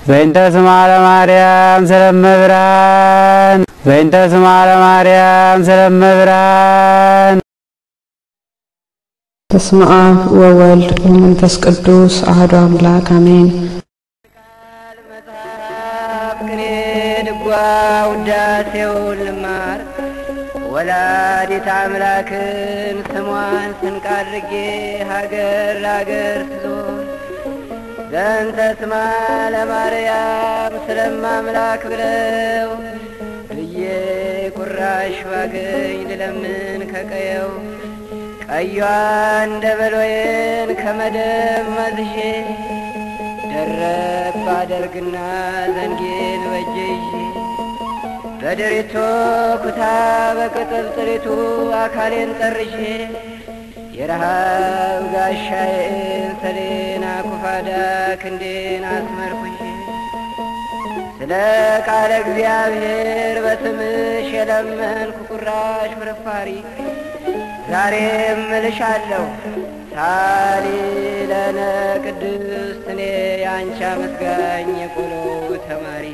በእንተ ስማ ለማርያም ስለመብራን በእንተ ስማ ለማርያም ስለመብራን በስመ አብ ወወልድ ወመንፈስ ቅዱስ አሐዱ አምላክ አሜን። መጽሐፍ ቅኔ ድጓ ውዳሴውን ልማር ወላዲት አምላክን ስሟን ስንቅ አድርጌ ሀገር ለሀገር ስዞር ዘንተ ስማ ለማርያም ስለማምላክ ብለው ብዬ ቁራሽ ባገኝ ልለምን ከቀየው ቀዩን ደበሎዬን ከመደብ መዝሼ ደረብ ባደርግና ዘንጌን በእጄ ይዤ በድሪቶ ኩታ በቅጥል ጥሪቱ አካሌን ጠርሼ የረሃብ ጋሻዬን ሰሌን አኩፋዳ ክንዴን አስመርኩሼ ስለ ቃለ እግዚአብሔር በስምሽ የለመንኩ ቁራሽ ፍርፋሪ ዛሬም እልሻለሁ ሳሊ ለነ ቅድስት እኔ የአንቺ አመስጋኝ የቆሎ ተማሪ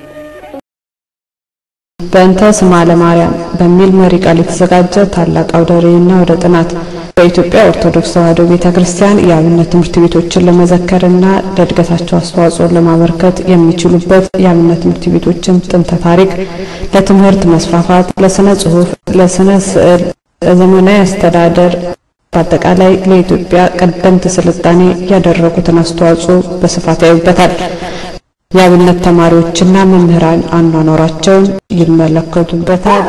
በእንተ ስማ ለማርያም በሚል መሪ ቃል የተዘጋጀ ታላቅ አውደ ርዕይና ወደ ጥናት በኢትዮጵያ ኦርቶዶክስ ተዋሕዶ ቤተ ክርስቲያን የአብነት ትምህርት ቤቶችን ለመዘከርና ለእድገታቸው አስተዋጽኦን ለማበርከት የሚችሉበት የአብነት ትምህርት ቤቶችን ጥንተ ታሪክ፣ ለትምህርት መስፋፋት፣ ለስነ ጽሑፍ፣ ለስነ ስዕል፣ ለዘመናዊ አስተዳደር በአጠቃላይ ለኢትዮጵያ ቀደምት ስልጣኔ ያደረጉትን አስተዋጽኦ በስፋት ያዩበታል። የአብነት ተማሪዎችና መምህራን አኗኗራቸውን ይመለከቱበታል።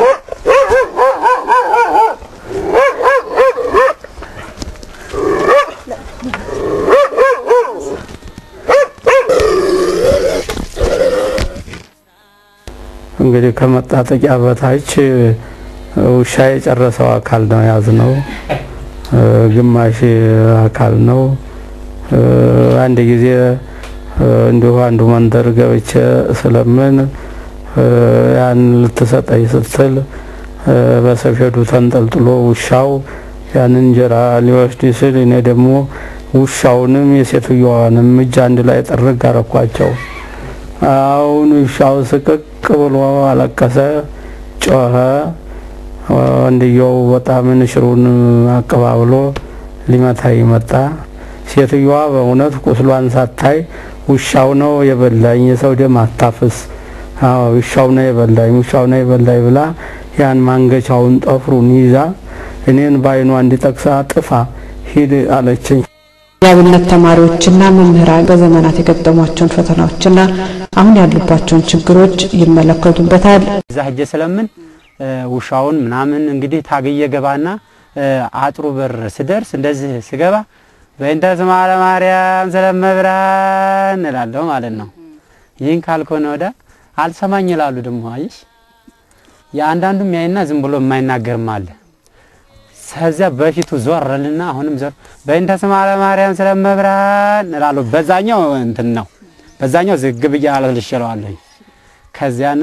እንግዲህ ከመጣጠቂያ በታች ውሻ የጨረሰው አካል ነው ያዝነው። ግማሽ አካል ነው። አንድ ጊዜ እንዲሁ አንዱ መንደር ገብቼ ስለምን ያን ልትሰጠኝ ስትል በሰፌዱ ተንጠልጥሎ ውሻው ያን እንጀራ ሊወስድ ሲል እኔ ደግሞ ውሻውንም የሴትዮዋንም እጅ አንድ ላይ ጥርግ አረኳቸው። አሁን ውሻው ስቅቅ ብሎ አለቀሰ፣ ጮኸ። ወንድየው በጣም ንሽሩን አቀባብሎ ሊመታኝ መጣ። ሴትዮዋ በእውነት ቁስሏን ሳታይ ውሻው ነው የበላኝ፣ የሰው ደም አታፍስ፣ አዎ ውሻው ነው የበላኝ፣ ውሻው ነው የበላኝ ብላ ያን ማንገቻውን ጠፍሩን ይዛ እኔን በዓይኗ እንዲጠቅሳ ጥፋ ሂድ አለችኝ። የአብነት ተማሪዎችና መምህራን በዘመናት የገጠሟቸውን ፈተናዎችና አሁን ያሉባቸውን ችግሮች ይመለከቱበታል። እዛ ሄጄ ስለምን ውሻውን ምናምን እንግዲህ ታግዬ ገባና አጥሩ በር ስደርስ እንደዚህ ስገባ በእንተ ስማ ለማርያም ስለመብራን እላለሁ ማለት ነው። ይህን ካልኮነ ወደ አልሰማኝ ይላሉ። ደግሞ አይሽ የአንዳንዱም ያይና ዝም ብሎ የማይናገርም አለ። ከዚያ በፊቱ ዞር እልና አሁንም ዞር በእንተ ስማ ለማርያም ስለመብራን እላለሁ። በዛኛው እንትን ነው፣ በዛኛው ዝግ ብዬ አልልሽለዋለሁኝ። ከዚያን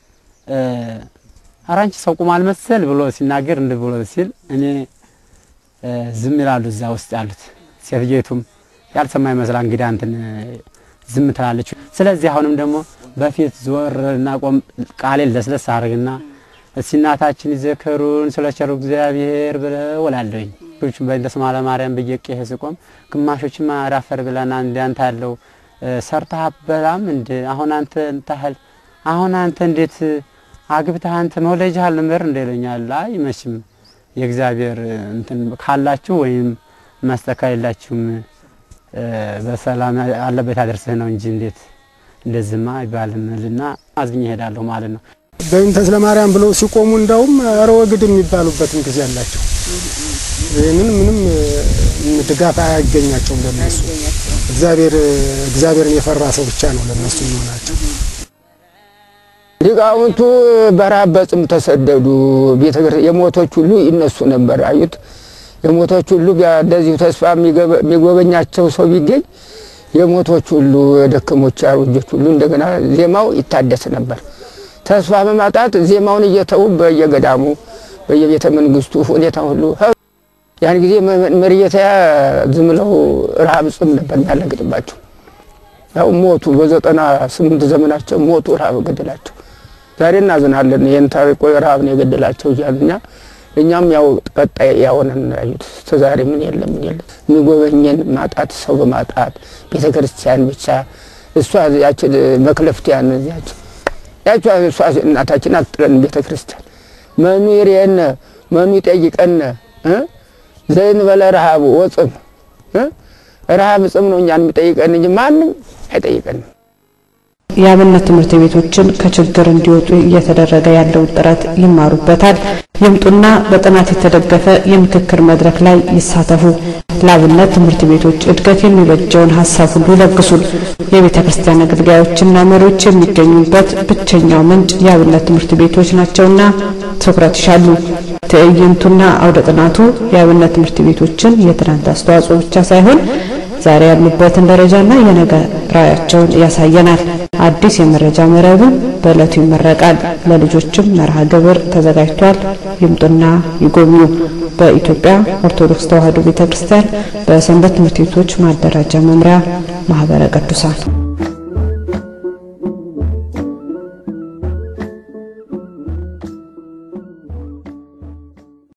ኧረ አንቺ ሰው ቁማል መሰል ብሎ ሲናገር እንድ ብሎ ሲል እኔ ዝም ይላሉ እዛ ውስጥ ያሉት። ሴትዮቱም ያልሰማ ይመስላ እንግዲህ አንትን ዝም ትላለች። ስለዚህ አሁንም ደግሞ በፊት ዞር እና ቆም ቃሌን ለስለስ አድርግና እስቲ እናታችን ይዘከሩን ስለ ቸሩ እግዚአብሔር ብለው እላለሁኝ። በእንተ ስማ ለማርያም ብዬ ቄህ ስቆም ግማሾችማ አዳፈር ብለና እንዳንተ ያለው ሰርተህ አበላም እንደ አሁን አንተ እንታህል አሁን አንተ እንዴት አግብተህ አንተ መውለጃህ አልነበር እንደ ይለኛል። አይ መቼም የእግዚአብሔር እንትን ካላችሁ ወይም መስጠት ከሌላችሁም በሰላም አለበት ያደርስህ ነው እንጂ እንዴት እንደዚህማ አይባልም ልና አዝኜ እሄዳለሁ ማለት ነው። በእንተ ስለ ማርያም ብለው ሲቆሙ እንዳውም ኧረ ወግድ የሚባሉበትም ጊዜ አላቸው። ይህንን ምንም ድጋፍ አያገኛቸውም ለነሱ እግዚአብሔር እግዚአብሔርን የፈራ ሰው ብቻ ነው ለነሱ የሚሆናቸው። ሊቃውንቱ በረሃብ በጽም ተሰደዱ። ቤተ የሞቶች ሁሉ ይነሱ ነበር። አዩት የሞቶች ሁሉ እንደዚሁ ተስፋ የሚጎበኛቸው ሰው ቢገኝ የሞቶች ሁሉ የደከሞች አሮጆች ሁሉ እንደገና ዜማው ይታደስ ነበር። ተስፋ በማጣት ዜማውን እየተዉ በየገዳሙ በየቤተ መንግስቱ ሁኔታ ሁሉ ያን ጊዜ መርየታ ዝም ብለው ረሃብ ጽም ነበር የሚያለግጥባቸው። ያው ሞቱ። በዘጠና ስምንት ዘመናቸው ሞቱ፣ ረሃብ ገደላቸው። ዛሬ እናዝናለን። ይህን ታሪቆ ረሃብ ነው የገደላቸው እያሉኛ እኛም ያው ቀጣይ ያሆነን ያዩት እስከ ዛሬ ምን የለም ምን የለም የሚጎበኘን ማጣት ሰው በማጣት ቤተ ክርስቲያን ብቻ እሷ ያችን መክለፍቲያን ያች ያቿ እሷ እናታችን አጥለን ቤተ ክርስቲያን መኑ ይሬነ መኑ ይጠይቀነ ዘይን በለ ረሃቡ ወጽም ረሃብ ጽም ነው እኛን የሚጠይቀን እንጂ ማንም አይጠይቀንም። የአብነት ትምህርት ቤቶችን ከችግር እንዲወጡ እየተደረገ ያለው ጥረት ይማሩበታል። ይምጡና በጥናት የተደገፈ የምክክር መድረክ ላይ ይሳተፉ። ለአብነት ትምህርት ቤቶች እድገት የሚበጀውን ሀሳብ ሁሉ ይለግሱን። የቤተ ክርስቲያን አገልጋዮችና መሪዎች የሚገኙበት ብቸኛው ምንጭ የአብነት ትምህርት ቤቶች ናቸውና ትኩረት ይሻሉ። ትዕይንቱና አውደ ጥናቱ የአብነት ትምህርት ቤቶችን የትናንት አስተዋጽኦ ብቻ ሳይሆን ዛሬ ያሉበትን ደረጃና የነገ ራዕያቸውን ያሳየናል። አዲስ የመረጃ መረብም በዕለቱ ይመረቃል። ለልጆችም መርሃ ግብር ተዘጋጅቷል። ይምጡና ይጎብኙ። በኢትዮጵያ ኦርቶዶክስ ተዋሕዶ ቤተክርስቲያን በሰንበት ትምህርት ቤቶች ማደራጃ መምሪያ ማህበረ ቅዱሳን